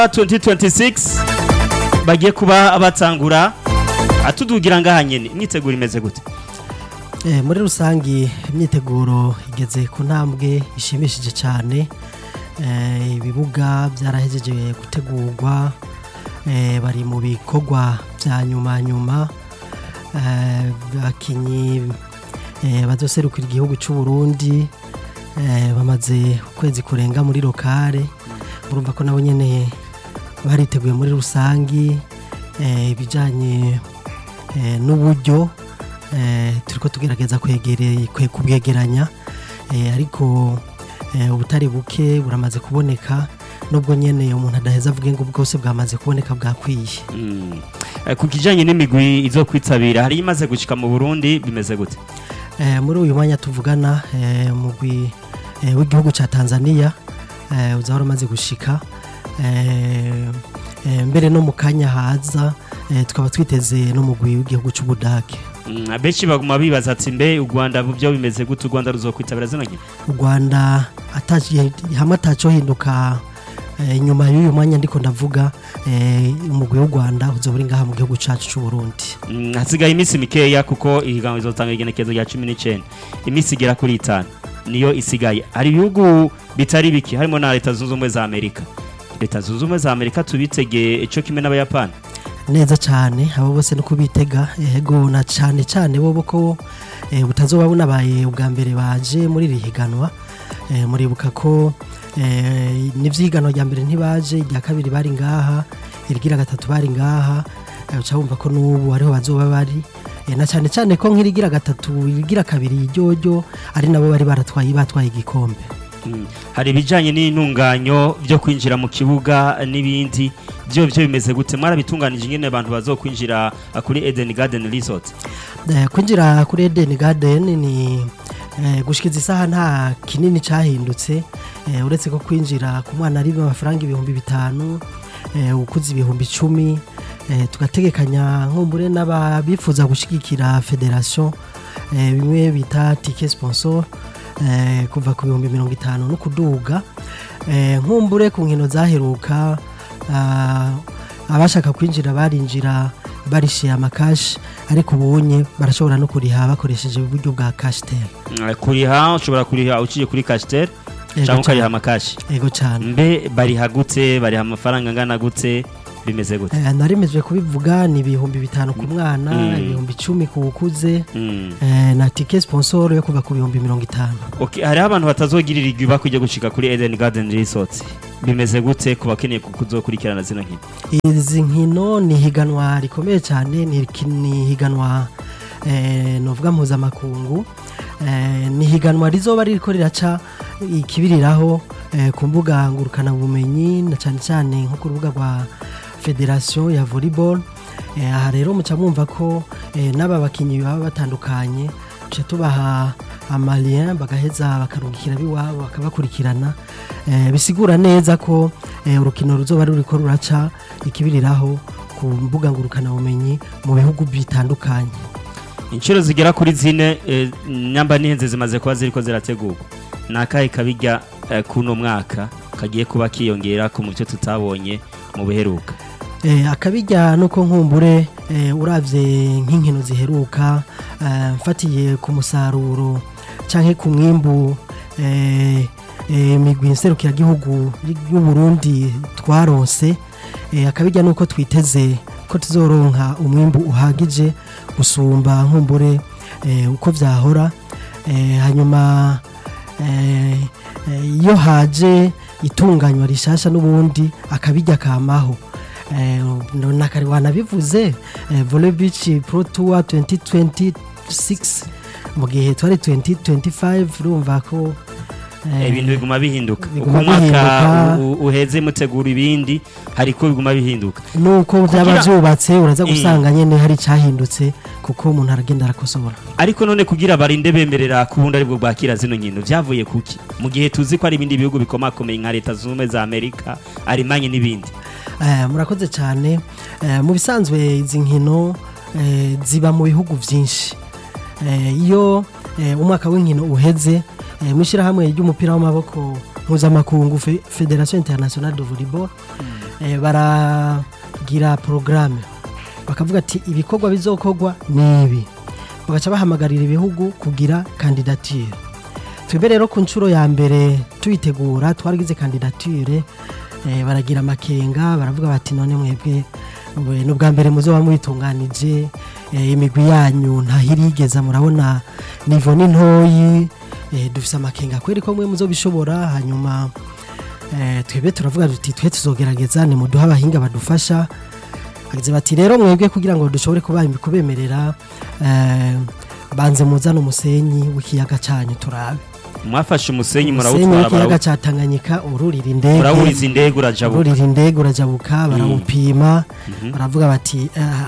2026 bagiye kuba batangura atudugira ngaha nyene imyiteguro imeze gute Eh, muri rusangi imyiteguro igeze ku ntambwe ishimishije cyane Eh, ibibuga byarahejeje gutegurwa eh, bari mu bikorwa bya nyuma nyuma Eh, abakinyi eh, bazoserukira igihugu cy'u Burundi eh, bamaze ukwezi kurenga muri lokale urumva ko nabo nyene bariteguye muri rusangi eh, ibijanye eh, n'uburyo eh, turiko tugerageza kwegere kwe kubwegeranya eh, ariko eh, ubutari buke buramaze kuboneka nubwo nyene umuntu adaheza avuge ngo bwose bwamaze kuboneka bwakwiye Mm. Eh, ku kijanye n'imigwi izo kwitabira hari imaze gushika mu Burundi bimeze gute eh, muri uyu mwanya tuvugana eh, mugwi eh, w'igihugu ca Tanzania eh, uzahora umaze gushika eh, eh, mbere no mu kanya haza eh, tukaba twiteze n'umugwi w'igihugu c'Ubudage Mm, abenshi baguma bibaza ati mbe u Rwanda byo bimeze gute u Rwanda ruzokwitabira zino nkino u Rwanda ataci- hamwe ataco hinduka eh, nyuma y'uyu mwanya ndiko ndavuga eh, umugwi w'u Rwanda uzoba uri ngaha mu gihugu cacu c'u Burundi Mm, hasigaye iminsi mikeya kuko ihiganwa izotanga igenekezo rya cumi n'icenda iminsi igera kuri itanu niyo isigaye hari ibihugu bitari biki harimo na leta zunze ubumwe za amerika leta zunze ubumwe za amerika tubitegeye ico kimwe n'abayapani neza cyane abo bose no kubitega yego na cyane cyane bo ko eh, butazoba bunabaye ubwa mbere baje muri iri higanwa eh, muribuka ko eh, n'ivyiganwa rya mbere ntibaje irya kabiri bari ngaha irigira gatatu bari ngaha eh, uca wumva ko n'ubu ariho bazoba bari eh, na cyane cyane ko nk'irigira gatatu irigira kabiri ryoryo ari nabo bari baratwaye batwaye igikombe Mm. hari ibijanye n'intunganyo byo kwinjira mu kibuga n'ibindi byo byo bimeze gute mwarabitunganije ingene abantu bazokwinjira ah, kuri Eden Garden Resort Eh, kwinjira kuri Eden Garden ni eh, gushikiza isaha nta kinini cyahindutse eh, uretse ko kwinjira ku mwana ari amafaranga ibihumbi bitanu eh, ukuze ibihumbi icumi eh, tugategekanya nkumbure n'ababifuza gushigikira federation eh, bimwe bita ticket sponsor eh, kuva ku bihumbi mirongo itanu no kuduga eh, nkumbure ku nkino zaheruka ah, abashaka kwinjira barinjira barishiye amakashi ariko ubunye barashobora no kuriha bakoresheje uburyo bwa kashitel Mm, kuriha ushobora kuriha uciye kuri Castel Yego cyangwa ukariha cyane. amakashi ego cyane mbe bariha gute bariha amafaranga angana gute bimeze gute Eh, narimejwe kubivuga ni ibihumbi bitanu ku mwana Mm. ibihumbi icumi ku ukuze Mm. eh, na tike sponsor yo kuva ku bihumbi mirongo itanu Okay, hariho abantu batazogirira igwiba kujya gushika kuri Eden Garden Resort bimeze gute ku bakeneye kuzokurikirana zino nkino izi nkino ni higanwa rikomeye cyane ni ki- ni higanwa eh, novuga mpuzamakungu eh, ni higanwa rizoba ririko riraca ikibiriraho eh, ku mbuga ngurukana bumenyi na cyane cyane nko ku rubuga rwa federation ya volleyball eh, aha rero muca mwumva ko eh, n'aba bakinnyi baba batandukanye tuca tubaha amalien bagaheza bakarungikira biwabo bakabakurikirana eh, bisigura neza ko eh, urukino ruzoba ruriko ruraca ikibiriraho ku mbuga ngurukana bumenyi mu bihugu bitandukanye inshuro zigera kuri zine eh, nyamba n'ihenze zimaze kuba ziriko zirategurwa ni akahe kabijya eh, kuno mwaka kagiye kuba kiyongera ku mu byo tutabonye mu biheruka Eh, akabijya nuko nkumbure eh, uravye nk'inkino ziheruka eh, mfatiye ku musaruro canke ku mwimbu eh, eh, migwi nserukiragihugu y'u Burundi twaronse eh, akabijya nuko twiteze ko tuzoronka umwimbu uhagije gusumba nkumbure eh, uko vyahora eh, hanyuma eh, eh, iyo haje itunganywa rishasha n'ubundi akabijya kamaho eh, nakari wanabivuze eh, volley beach pro tour 2026 mu gihe twari 2025 urumva ko eh, ibintu biguma bihinduka uko biguma umwaka bihinduka. u- u- uheze mutegura ibindi hariko biguma bihinduka nuko byaba Kugira- byubatse uraza Eh. gusanga nyene hari cyahindutse kuko umuntu aragenda arakosora ariko none kugira barinde bemerera ku bundi aribwo bwakira zino nkino vyavuye kuki mu gihe tuzi ko hari ibindi bihugu bikomakomeye nka leta zunze ubumwe za amerika arimanye n'ibindi Eh, murakoze cyane Eh, mu bisanzwe izi nkino eh, ziba mu bihugu byinshi Eh, iyo eh, umwaka w'inkino uheze eh, mu ishyirahamwe ry'umupira w'amaboko mpuzamakungu Fe- federation internationale de volleyball eh, baragira porogaramu bakavuga ati ibikorwa bizokorwa ni ibi bagaca bahamagarira ibihugu kugira kandidatire twebwe rero ku nshuro ya mbere tuyitegura twaragize kandidatire eh, baragira amakenga baravuga bati none mwebwe mwe ni ubwa mbere muzoba mubitunganije eh, imigwi yanyu ntahirigeza murabona nivo ni ntoyi eh, dufise amakenga kweri ko mwe muzobishobora hanyuma eh, twebwe turavuga tuti twe tuzogerageza ni muduha abahinga badufasha bagize bati rero mwebwe kugira ngo dushobore kuba kubemerera eh, banze muzane umusenyi w'ikiyaga cyanyu turabe mwafashe umusenyi umusenyi murawutwara w'ikiyaga barawu- cya tanganyika ururira indege murawuriza indege urajabuka ururira indege urajabuka barawupima Mhm. baravuga bati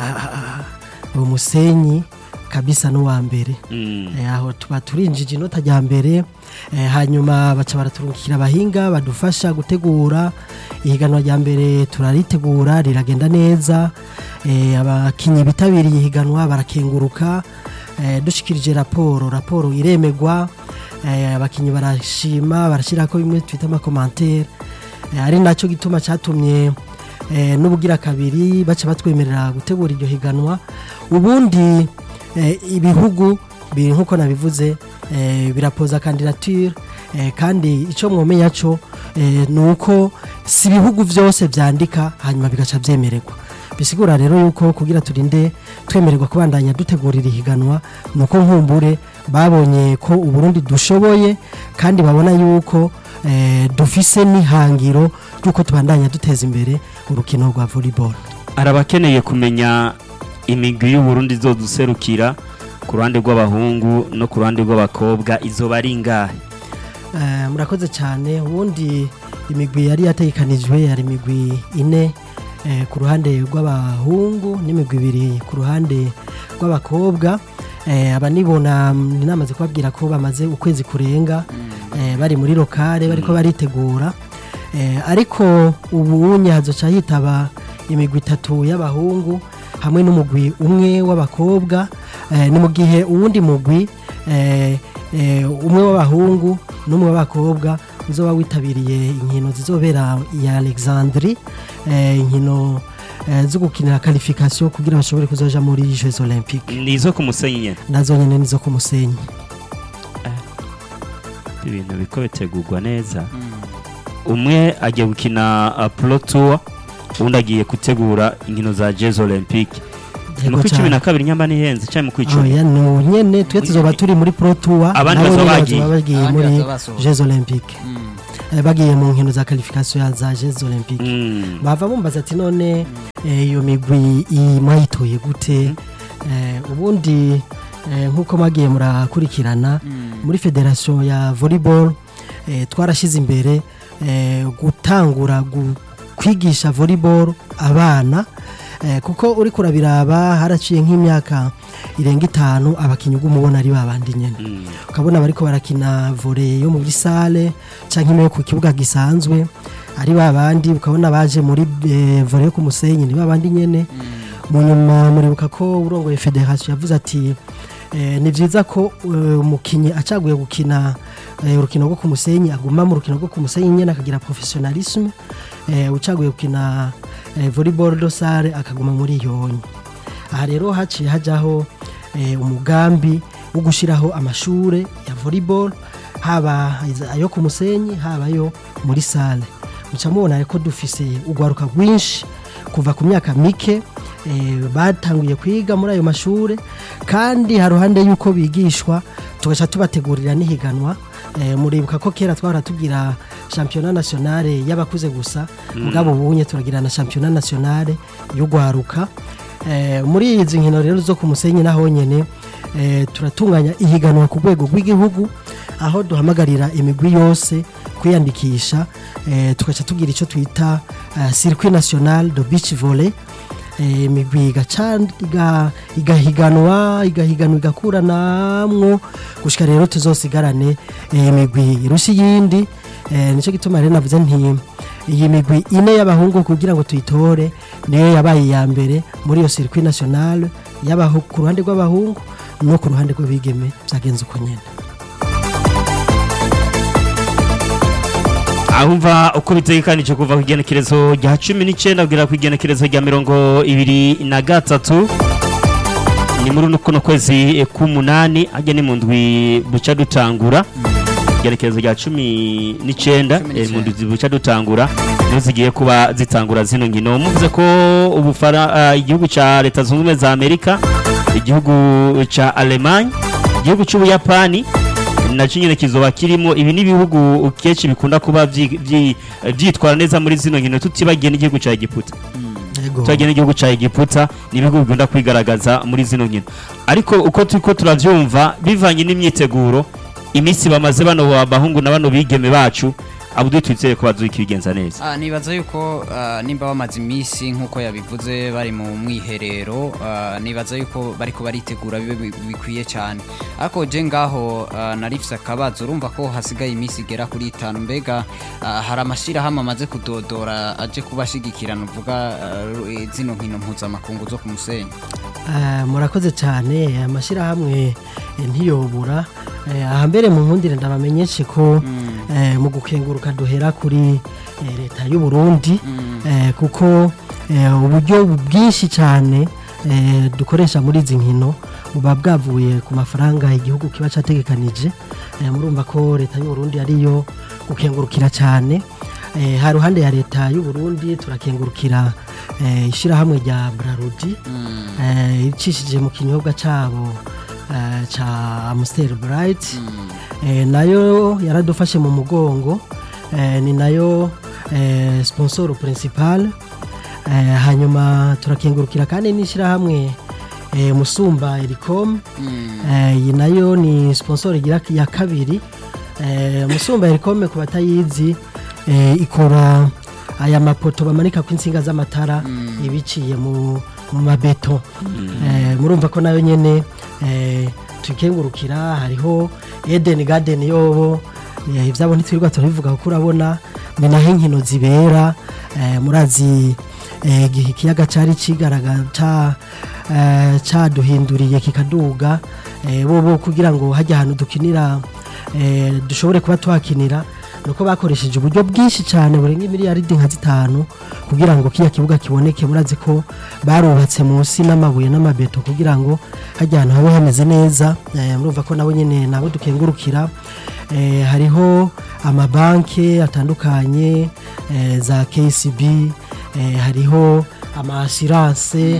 uwo musenyi kabisa n'uwa mbere Mm. Eh, aho tuba turinjije inota rya mbere eh, hanyuma baca baraturungikira abahinga badufasha gutegura ihiganwa rya mbere turaritegura riragenda neza eh, abakinnyi bitabiriye ihiganwa barakenguruka eh, dushikirije raporo raporo iremegwa eh, abakinnyi barashima barashyirako bimwe twita amakomantere eh, ari nacyo gituma cyatumye eh, n'ubugira kabiri baca batwemerera gutegura iryo higanwa ubundi eh, ibihugu biri nk'uko nabivuze eh, birapoza kandidature eh, kandi icyo mwomenya cyo eh, ni uko si ibihugu byose byandika hanyuma bigaca byemererwa bisigura rero yuko kugira turinde twemererwa kubandanya dutegurira ihiganwa ni uko nkumbure babonye ko uburundi dushoboye kandi babona yuko eh, dufise n'ihangiro ry'uko tubandanya duteza imbere urukino rwa volleyball hari abakeneye kumenya imigwi y'uburundi izoduserukira ku ruhande rw'abahungu no ku ruhande rw'abakobwa izoba ari ingahe Eh, murakoze cyane ubundi imigwi yari yategekanijwe yari imigwi ine eh, ku ruhande rw'abahungu n'imigwi ibiri ku ruhande rw'abakobwa eh, aba nibona mm, namaze kubabwira ko bamaze ukwezi kurenga eh, bari muri lokale bariko baritegura eh, ariko ubunye hazoca hitaba imigwi itatu y'abahungu hamwe n'umugwi umwe w'abakobwa eh, ni mu gihe uwundi mugwi eh, eh, umwe w'abahungu n'umwe w'abakobwa uzoba witabiriye inkino zizobera iya alexandri eh, inkino eh, zo gukinira qualification kugira bashobore kuzoja muri jeux olympique ni izo ku musenyi nyene nazo nyene nizo ku musenyi ibintu biko bitegurwa neza umwe agiye gukina uh, pro tour uwundi agiye gutegura inkino za jeux olympique ni mu Yego kw'icumi cane. na kabiri nyamba ni henze cyangwa mu kw'icumi oya ni nyene twe tuzoba turi muri pro tour Abandi nabo bazoba nyene bagiye. bazoba bagiye Abandi muri bazoba basohoka. jeux olympique Eh, bagiye mu nkino za qualification za jeux olympique Mm. bava bumbaza ati none eh, iyo migwi i- mwayitoye gute Eh, ubundi eh, nk'uko mwagiye murakurikirana muri federation ya volleyball eh, twarashyize imbere eh, gutangura gu- kwigisha volleyball abana eh, kuko uri kurabiraba haraciye nk'imyaka irenga itanu abakinnyi ugumubona ari babandi nyene Mm. ukabona bariko barakina volley yo muri sale canke imwe yo ku kibuga gisanzwe ari babandi ukabona baje muri eh, volley yo ku musenyi ni babandi nyene mu nyuma muribuka ko urongoye federation yavuze ati eh, ni vyiza ko eh, umukinyi acaguye gukina eh, urukino rwo ku musenyi aguma mu rukino rwo ku musenyi nyene akagira professionalisme eh, ucaguye gukina eh, volleyball do sale akaguma muri yonyi aha rero haciye hajaho eh, umugambi wo gushyiraho amashure ya volleyball haba ayo ku musenyi haba ayo muri sale muca mubona ko dufise urwaruka rwinshi kuva ku myaka mike eh, batanguye kwiga muri ayo mashure kandi haruhande y'uko bigishwa tugaca tubategurira n'ihiganwa eh, muribuka ko kera twahora tugira championnat nationale y'abakuze gusa mugabo ubunye turagira na championnat nationale y'urwaruka Eh, muri izi nkino rero zo ku musenyi naho nyene eh, turatunganya ihiganwa ku rwego rw'igihugu aho duhamagarira imigwi yose kwiyandikisha eh, tugaca tugira icyo twita uh, circuit national de beach volley eh, imigwi igaca iga- igahiganwa igahiganwa igakuranamwo gushika rero tuzosigarane eh, imigwi irusha iyindi eh, nicyo gituma rero navuze nti iyi migwi ine y'abahungu kugira ngo tuyitore niyo yabaye iya mbere muri iyo circuit national y'abahu- ku ruhande rw'abahungu no ku ruhande rw'abigeme byagenze uko nyene ahumva uko bitegekanije kuva ku igenekerezo rya cumi n'icyenda kugera ku igenekerezo rya mirongo ibiri na gatatu ni muri kuno kwezi k'umunani hajya ni mu ndwi buca dutangura igenekerezo rya cumi n'icyenda Cumi eh, mu n'icyenda. ndwi buca dutangura niho zigiye kuba zitangura zino nkino muvuze ko ubufara ah, igihugu cya leta zunze ubumwe za amerika igihugu cya alemanye igihugu cy'ubuyapani nacyo nyine kizoba kirimo ibi ni ibihugu kenshi bikunda kuba byi- byi- byitwara neza muri zino nkino tutibagiye n'igihugu cya egiputa Yego. turagiye n'igihugu cya egiputa ni ibihugu bikunda kwigaragaza muri zino nkino ariko uko turiko turavyumva bivanye n'imyiteguro iminsi bamaze bano bahungu na bano bigeme bacu abudui twizere ko bazokibigenza neza Ah, nibaza yuko ah, nimba bamaze iminsi nk'uko yabivuze bari mu mwiherero ah, nibaza yuko bariko baritegura bibe bi- bikwiye cyane ariko je ngaho ah, narifise akabazo urumva ko hasigaye iminsi igera kuri itanu mbega ah, hari amashirahamwe amaze kudodora aje kubashigikira nuvuga ah, ru- zino nkino mpuzamakungu zo ku musenyi Eh, murakoze cyane amashyirahamwe eh, ntiyobura Eh, aha mbere mu nkundire ndabamenyeshe ko eh, mu gukenguruka duhera kuri eh, leta y'u Burundi eh, kuko eh, uburyo bwinshi cyane eh, dukoresha muri izi nkino buba bwavuye ku mafaranga igihugu kiba cyategekanije Eh, murumva ko leta y'u Burundi ariyo gukengurukira cyane Eh, ha ruhande ya leta y'u Burundi turakengurukira eh, ishyirahamwe rya Brarudi eh, icishije mu kinyobwa cyabo eh, ca Amstel Bright eh, nayo yaradufashe mu mugongo eh, ni nayo eh, sponsor principal eh, hanyuma turakengurukira kandi n'ishyirahamwe eh, Musumba Ericom eh, iyi nayo ni sponsor igira ya kabiri eh, Musumba Ericom ku batayizi eh, ikora aya mapoto bamanika ku insinga z'amatara ibiciye mu mu mabeto eh, murumva ko nayo nyene eh, tukengurukira hariho Eden Garden yobo eh, ivyabo ntitwirirwa turabivuga kuko urabona ni naho inkino zibera eh, murazi eh, igihe ikiyaga cari cigaraga ca eh, caduhinduriye kikaduga eh, bobo kugira ngo hajya ahantu dukinira eh, dushobore kuba twakinira nuko bakoresheje uburyo bwinshi cyane burenga miliyaridi nka zitanu kugira ngo kiya kibuga kiboneke murazi ko barubatse munsi n'amabuye n'amabeto kugira ngo hajya ahantu habe hameze neza eh, murumva ko nabo nyine nabo dukengurukira eh, hariho amabanki atandukanye eh, za KCB eh, hariho amasiranse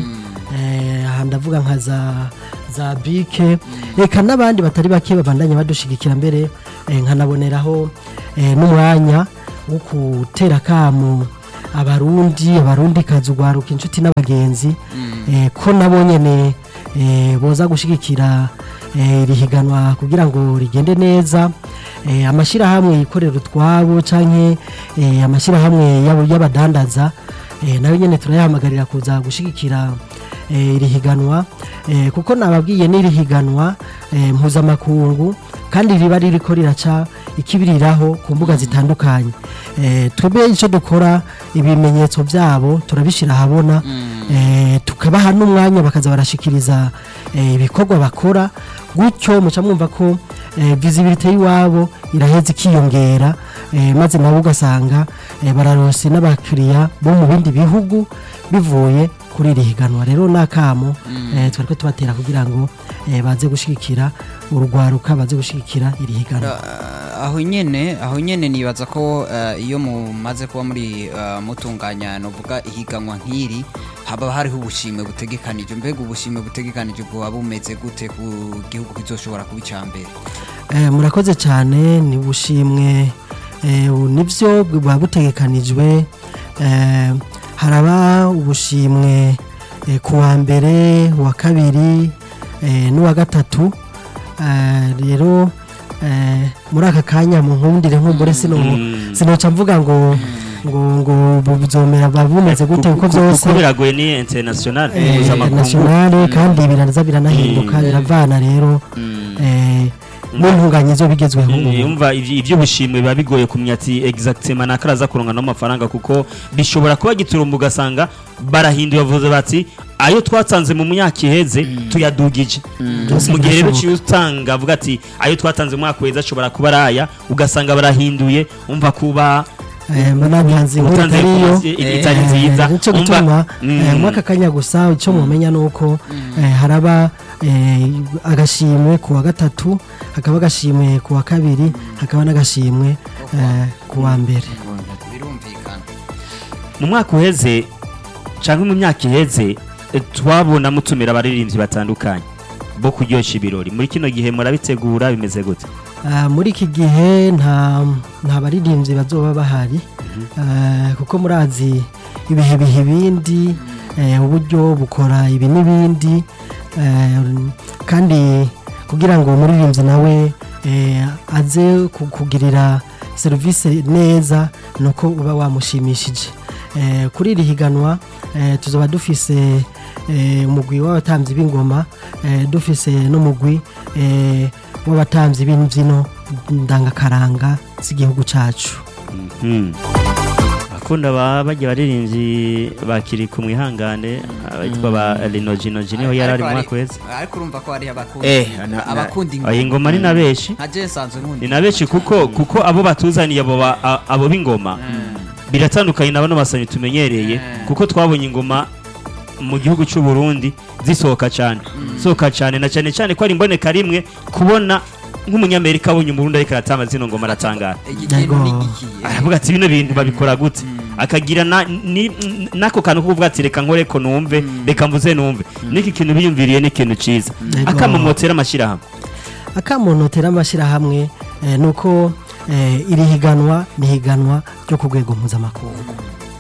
eh, aha ndavuga nka za za bike reka n'abandi batari bake babandanya badushigikira mbere eh, nkanaboneraho eh, n'umwanya wo gutera akamu abarundi abarundi kazi ugwaruka inshuti n'abagenzi eh, ko nabo nyene eh, boza gushigikira eh, iri higanwa kugira ngo rigende neza eh, amashyirahamwe yikorera utwabo canke eh, amashyirahamwe y'abo- y'abadandaza eh, nayo nyene turayahamagarira kuza gushigikira eh, iri higanwa eh, kuko nababwiye n'iri higanwa eh, mpuzamakungu kandi riba ririko riraca ikibiriraho ku mbuga zitandukanye eh, twebwe icyo dukora ibimenyetso byabo turabishyira ahabona eh, tukabaha n'umwanya bakaza barashikiriza eh, ibikorwa bakora gutyo muca mwumva ko eh, visibility y'iwabo iraheza ikiyongera eh, maze nabo ugasanga eh, bararose n'abakiriya bo mu bindi bihugu bivuye kuri iri higanwa rero n'akamo eh, twari ko tubatera kugira ngo eh, baze gushigikira urugwaruka baze gushigikira iri higanwa Ah, aho nyene aho nyene nibaza ko ah, iyo mumaze kuba muri ah, mutunganya novuga ihiganwa nk'iri haba hariho ubushimwe butegekanije mbega ubushimwe butegekanije bwoba bumeze gute ku gihugu kizoshobora kuba icambere Eh, murakoze cyane ni bushimwe eh, u- nivyo buba butegekanijwe eh, haraba ubushimwe eh, ku wa mbere uwa kabiri eh, n'uwa gatatu Eh, rero eh, muri aka kanya mu nkundire nk'umure sino Mm. sinoca mvuga ngo ngo ngo buzomera buba bumeze gute kuko byose kuko biragoye ni international eh, mpuzamakungu nationale kandi biraza biranahinduka Mm. biravana rero Mm. eh, n'intunganyizo bigezweho ubu. yumva ivy- ivy'ubushimwe biba bigoye kumenya ati exactement nakaraza kuronka n'amafaranga kuko bishobora kuba giturumba ugasanga barahinduye bavuze bati ayo twatanze mu myaka iheze tuyadugije Byose mu gihe rero birashoboka. uciye utanga avuga ati ayo twatanze mu mwaka uheze ashobora kuba ari aya ugasanga barahinduye umva kuba eh, mbona ntanzi inkuru utanze itariyo i- itari nziza nico Umva- gituma Mm. eh, mwaka kanya gusa icyo mumenya ni uko eh, haraba eh, agashimwe ku wa gatatu hakaba agashimwe ku wa kabiri hakaba n'agashimwe eh, ku wa mbere birumvikana mu mwaka uheze cyangwa mu myaka iheze eh, twabona mutumira abaririmbyi batandukanye bo kuryoshya ibirori muri kino gihe murabitegura bimeze gute Ah, muri iki gihe nta nta baririmbyi bazoba bahari Ah, kuko murazi ibihe bihe ibindi eh, uburyo bukora ibi n'ibindi eh, kandi kugira ngo umuririmbyi nawe eh, aze ku- kugirira serivisi neza ni uko uba wamushimishije Eh, kuri iri higanwa eh, tuzoba dufise eh, umugwi w'abatambyi b'ingoma eh, dufise n'umugwi eh, w'abatambyi b'imbyino ndangakaranga z'igihugu cyacu Mhm. bakunda ba bajya baririmbyi bakiri ku mwihangane abitwa ba Linoji niho yari ari mu mwaka uheze ariko urumva ko hari abakunda Eh, na- na- abakunda iyi ngoma ni na benshi nka je nsanzwe nkunda ni na benshi kuko kuko abo batuzaniye abo ba- a- abo b'ingoma biratandukanye na bano basanyi tumenyereye kuko twabonye ingoma mu gihugu cy'u Burundi zisohoka cyane sohoka cyane na cyane cyane ko ari imboneka rimwe kubona nk'umunyamerika abonye umurundi ariko aratamba zino ngoma aratangara iki kintu ni iki aravuga ati bino bintu babikora gute akagira na- ni- n- n'ako kantu ko kuvuga ati reka nkore ko numve reka mvuze numve n'iki kintu biyumviriye ni ikintu cyiza Yego. akamomotera amashyirahamwe akamunotera amashyirahamwe eh, ni uko eh, iri higanwa ni higanwa ryo ku rwego mpuzamakungu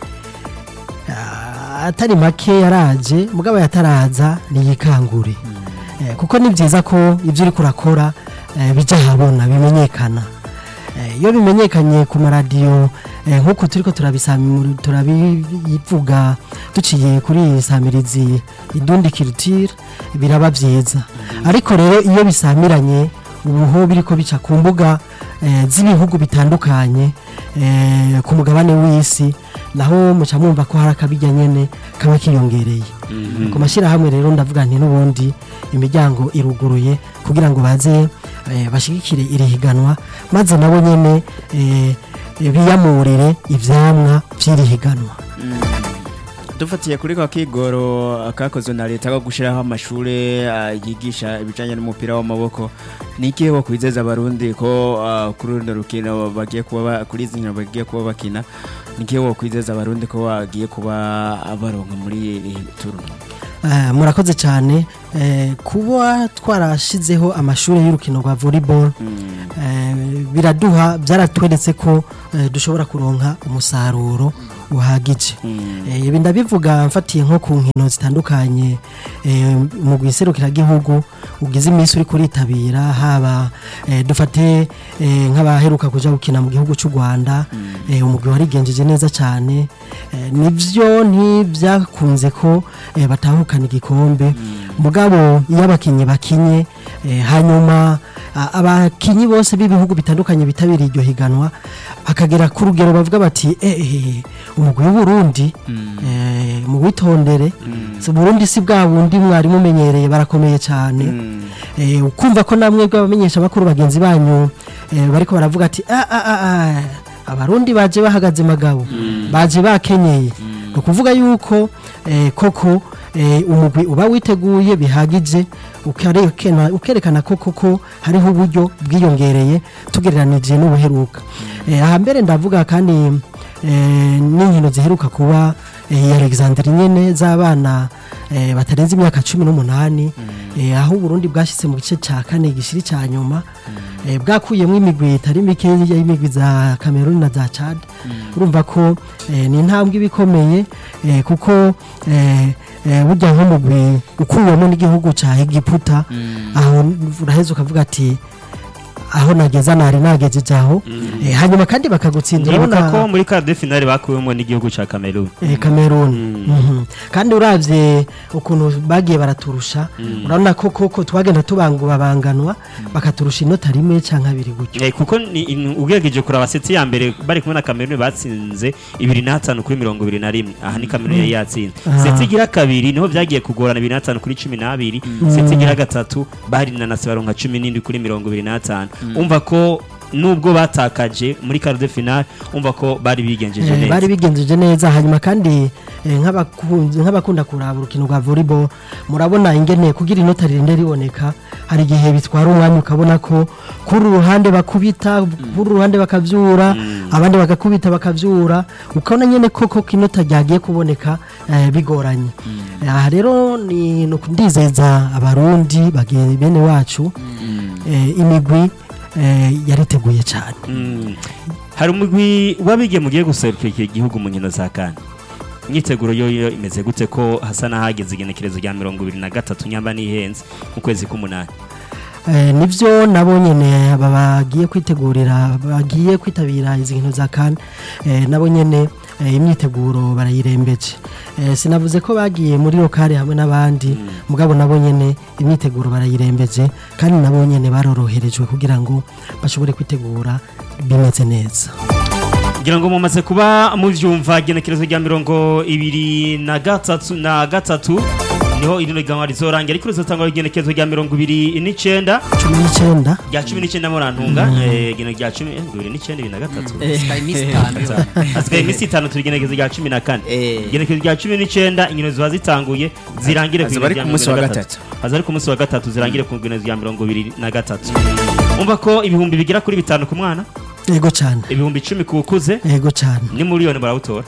Ah, atari make yaraje mugabo yataraza niyikangure Eh, kuko ni byiza ko ibyo uri kurakora eh, bijya ahabona bimenyekana Eh, iyo bimenyekanye ku maradiyo eh, nk'uko turi ko turabisami- turabivuga duciye kuri iyi samirizi idundi kirutire biraba byiza ariko rero iyo bisamiranye ubuho biri ko bica ku mbuga eh, z'ibihugu bitandukanye eh, ku mugabane w'isi naho muca mwumva ko hari akabijya nyene kaba kiyongereye ku mashyirahamwe rero ndavuga nti n'ubundi imiryango iruguruye kugira ngo baze eh, bashigikire iri higanwa maze nabo nyene eh, biyamurire ivyamwa vy'iri higanwa dufatiye kuri ka kigoro kakozwe na leta ko gushyiraho amashuri ah, yigisha ibijyanye n'umupira w'amaboko ni ikihe wo kwizeza abarundi ko ah, kuri runo rukino bagiye kuba ba- kuri izi nkino bagiye kuba bakina ni ikihe wo kwizeza abarundi ko bagiye kuba baronka muri iri turno Eh, murakoze cyane eh, kuba twarashizeho amashuri y'urukino rwa volleyball eh, biraduha byaratweretse ko eh, dushobora kuronka umusaruro uhagije Eh, ibi ndabivuga mfatiye nko ku nkino zitandukanye eh, mu gihugu ugize iminsi uri kuritabira haba eh, dufate eh, nk'abaheruka kuja gukina mu gihugu cy'u Rwanda eh, umugwi warigenjeje neza cyane eh, nivyo ntibyakunze ko eh, batahukana igikombe mugabo iyo abakinyi bakinye eh, hanyuma a- abakinyi bose b'ibihugu bitandukanye bitabiriye iryo higanwa akagera ku rugero bavuga bati eh, eh, umugwi w'uburundi eh, mu witondere si burundi si bwa bundi mwari mumenyereye barakomeye cyane eh, ukumva ko namwe bw'abamenyesha bakuru bagenzi banyu eh, bariko baravuga ati ah, ah, ah, ah, abarundi baje bahagaze magabo baje bakenyeye ni ukuvuga yuko eh, koko eh, umugwi uba witeguye bihagije ukarekena- ukerekana ko koko hariho uburyo bwiyongereye tugereranije n'ubuheruka eh, aha mbere ndavuga kandi eh, n'inkino ziheruka kuba eh, ya Alexandre nyene z'abana eh, batarenze imyaka cumi n'umunani eh, aho uburundi bwashyize mu gice cya kane gishiri cya nyuma eh, bwakuyemo imigwi itari mike y'imigwi za Cameroon na za Chad urumva ko eh, ni intambwe iba ikomeye eh, kuko eh, eh, burya nk'umugwi ukuwemo n'igihugu cya Egiputa aho uraheza ukavuga ati aho nageza nari nagejeje aho eh, hanyuma kandi bakagutsinda ndibuka urabona ko muri quart de finale bakuwemo n'igihugu cya Cameroon eh, Cameroon Mhm. kandi uravye ukuntu bagiye baraturusha urabona ko koko twagenda tubangubabanganwa bakaturusha inota rimwe canke abiri gutyo Eh, kuko ni in- ugerageje kuraba seti ya mbere bari kumwe na Cameroon batsinze ibiri n'atanu kuri mirongo ibiri na rimwe aha ni Cameroon yari yatsinze Ah. seti igira kabiri niho byagiye kugorana ibiri n'atanu kuri cumi n'abiri seti igira gatatu bari na nasi baronka cumi n'indwi kuri mirongo ibiri n'atanu umva ko nubwo batakaje muri quart de finale umva ko bari bigenjeje Eh, neza bari bigenjeje neza hanyuma kandi eh, nk'abakunzi- nk'abakunda kuraba urukino rwa volleyball murabona ingene kugira inota ririnde riboneka hari igihe bitwara umwanya ukabona ko kuri ruhande bakubita kuri ruhande bakavyura abandi bagakubita bakavyura ukabona nyene koko ko inota ryagiye kuboneka eh, bigoranye aha rero ni ni ndizeza abarundi bage- bene wacu eh, imigwi eh, yariteguye cyane Mm. hari umugwi wabige mugiye guserukira iki gihugu mu nkino za kane imyiteguro yo yo imeze gute ko hasa n'ahageze igenekerezo rya mirongo ibiri na gatatu nyamba n'ihenze mu kwezi k'umunani Eh, nivyo nabo nyene aba bagiye kwitegurira bagiye kwitabira izi nkino za kan eh, nabo nyene eh, imyiteguro barayirembeje eh, sinavuze ko bagiye muri lokale hamwe n'abandi mugabo nabo nyene imyiteguro barayirembeje kandi nabo nyene baroroherejwe kugira ngo bashobore kwitegura bimeze neza ngira ngo mumaze kuba muvyumva igenekerezo rya mirongo ibiri na gatatu na gatatu niho irino higanwa rizorangira ariko rizotangwa igenekerezo rya mirongo ibiri n'icenda cumi n'icenda rya cumi n'icenda murantunga eh, igeno rya cumi eh, bibiri n'icenda ibiri na gatatu Sky Miss itanu hasigaye iminsi itanu turi igenekerezo rya cumi na kane Eh. igenekerezo rya cumi n'icenda inkino ziba zitanguye zirangire Hazoba ari ku munsi wa gatatu. haza ari ku munsi wa gatatu zirangire ku igenekerezo rya mirongo ibiri na gatatu umva ko ibihumbi bigera kuri bitanu ku mwana yego cyane ibihumbi icumi ku ukuze yego cyane ni miliyoni barawutora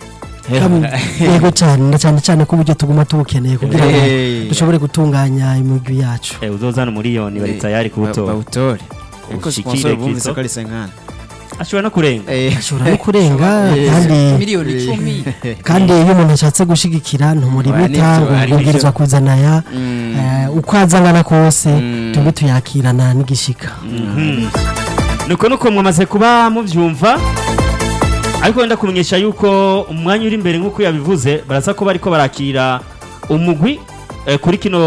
Kam- yego cyane na cyane cyane ko uburyo tuguma tubukeneye kugira ngo Eh. dushobore gutunganya imigwi yacu Eh, uzozana umuliyoni bari tayari kuwutora bawutore ariko Ushikire sponsor bumvise Kristo. ko ari senkana ashobora no kurenga ashobora no kurenga kandi miliyoni icumi kandi iyo umuntu ashatse gushigikira ntumuribita Wa, ngo nibyo, ari ubwirizwa byo. kuzana aya Mm. eh, uko aza angana kose Mm. tujye tuyakirana n'igishika Mhm. nuko nuko mwamaze kuba mubyumva ariko wenda kumenyesha yuko umwanya uri imbere nk'uko yabivuze baraza ko bariko barakira umugwi eh, kuri kino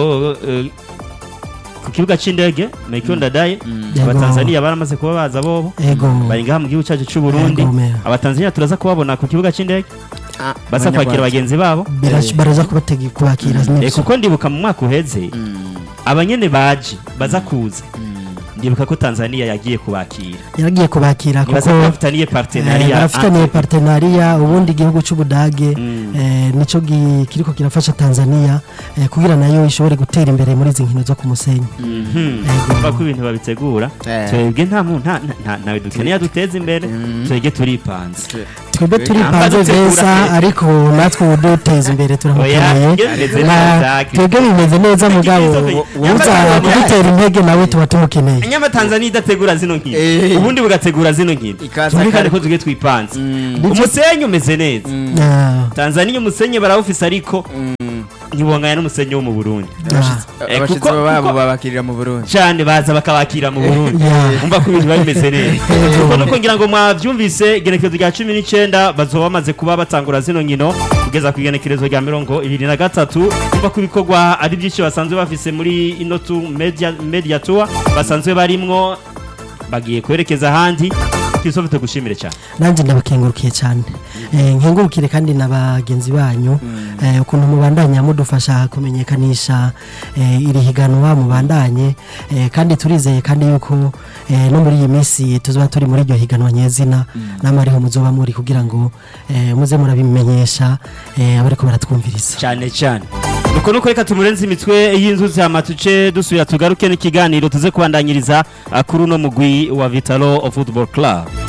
eh, ku kibuga c'indege Mekyo Ndadaye Yego. abatanzania baramaze kuba baza bobo ego bari ngaha mu gihugu cyacu c'u Burundi Yego, meya. abatanzania turaza kubabona ku kibuga c'indege Ah, baza kwakira Abanyarwanda. bagenzi babo Birash- baraza kubatega kubakira Eh, nibyo kuko ndibuka mu mwaka uheze Mm. abanyene baje baza kuza Mm. ndibuka ko Tanzania yagiye kubakira yaragiye kubakira nibaza kuko ko bafitaniye eh, partenariat barafitaniye entre- partenariya ubundi igihugu cy'ubudage Mm. eh, nico gi- kiriko kirafasha tanzania eh, kugira nayo ishobore gutera imbere muri izi nkino zo ku musenyi Mhm. Yego. Umva ko ibintu babitegura Eh. twebwe nta mu- nta- nta- ntawe dukeneye aduteza imbere Mm. twebwe turipanze twebwe turipanze dutegura beza pe. ariko natwe uduteza imbere Oya, turamukeneye bimeze Na- neza, twebwe bimeze neza mugabo Christophe, uza yambaye- kudutera intege nawe tuba tumukeneye nyama tanzania idategura zino nkino Eh. ubundi bugategura zino nkino Ikaza tumvikane kare. ko tugiye twipanze Mm. umusenyi umeze neza Ah, tanzania umusenyi barawufise ariko Mm. ntibonganya n'umusenyi wo mu burundi ah, Eh, abashitsi kuko- babo kuko- babakirira mu Burundi cyane baza bakabakira mu burundi yeah. umva ko ibintu biba bimeze neza kuko nuko ngira ngo mwabyumvise igenekerezo rya cumi n'icyenda bazoba bamaze kuba batangura zino nkino kugeza ku igenekerezo rya mirongo ibiri na gatatu umva ko ibikorwa ari byinshi basanzwe bafise muri ino tu media, media tour basanzwe barimwo bagiye kwerekeza ahandi Christophe tugushimire cyane nanjye ndabakengurukiye cyane Eh, nkengurukire kandi na bagenzi banyu eh, ukuntu mubandanya mudufasha kumenyekanisha eh, iri higanwa mubandanye eh, kandi turizeye kandi yuko eh, no muri iyi minsi tuzoba turi muri iryo higanwa nyezina namwe ariho muzoba muri kugira ngo eh, muze murabimenyesha eh, abariko baratwumviriza cyane cyane nuko nuko reka tumurenze imitwe y'inzuzi hama tuce dusubira tugaruke n'ikiganiro tuze kubandanyiriza ah, kuri uno mugwi wa Vitalo Football Club